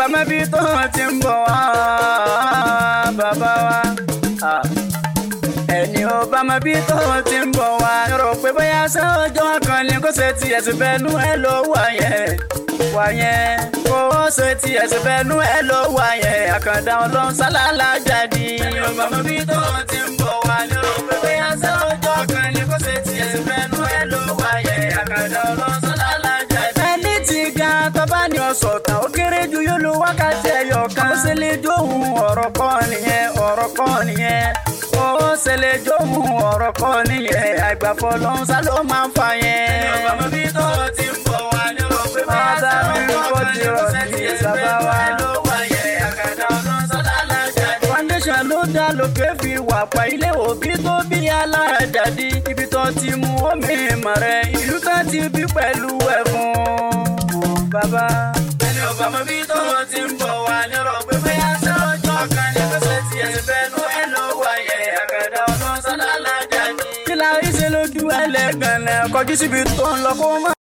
bá má bí tó ti ń bọ̀ wá bàbá wa. ẹni ò bá má bí tó ti ń bọ̀ wá. rò pé bóyá sọ́jọ́ kan ni kó ṣe tiẹ̀ sí fẹ́nu ẹ̀ ló wà yẹn wà yẹn. kó ṣe tiẹ̀ sí fẹ́nu ẹ̀ ló wà yẹn. àkàndá ọlọ́run sálálá jáde. ẹni ò bá má bí tó ti ń bọ̀ wá. rò pé bóyá sọ́jọ́ kan ni kó ṣe tiẹ̀ sí fẹ́nu ẹ̀ ló wà yẹn. àkàndá ọlọ́run sálálá jáde. ẹni tí ga tọ́ba ni ọ̀sọ̀ tán ó kéré ju yóò lo wákàtí ẹyọ kan. ó ṣe lè dóhùn ọ̀rọ̀ kọ́ nìyẹn ọ̀rọ̀ kọ́ nìyẹn. ó ṣe lè dóhùn ọ̀rọ̀ kọ́ nìyẹn. àgbàfọ̀ ló ń sá ló máa ń fa yẹn. ẹni ọba mi bí tó ti ń bọ̀ wá ní o pé bá a sá mi kó ti rọ̀ sí sábà wá. foundation ló dá lókè fi wà pa ilé òbí tó bí alájàdí ibi tó ti mú omi ìmọ̀ rẹ̀ ìlú tó ti bí pẹ̀lú ẹ̀fọn bàbá. ẹni ọba mọ bí tó ti ń bọ̀ wá ní ọ̀rọ̀ pé bóyá sọ́jọ́ kan ní kọ́sẹ̀ tí ẹ fẹ́nu ẹ ló wáyé àkàdá ọdún sọ́lá lájà ní. kí la rí ṣe lójú ẹlẹ́gàn náà kọjú síbi tó ń lọ kó má.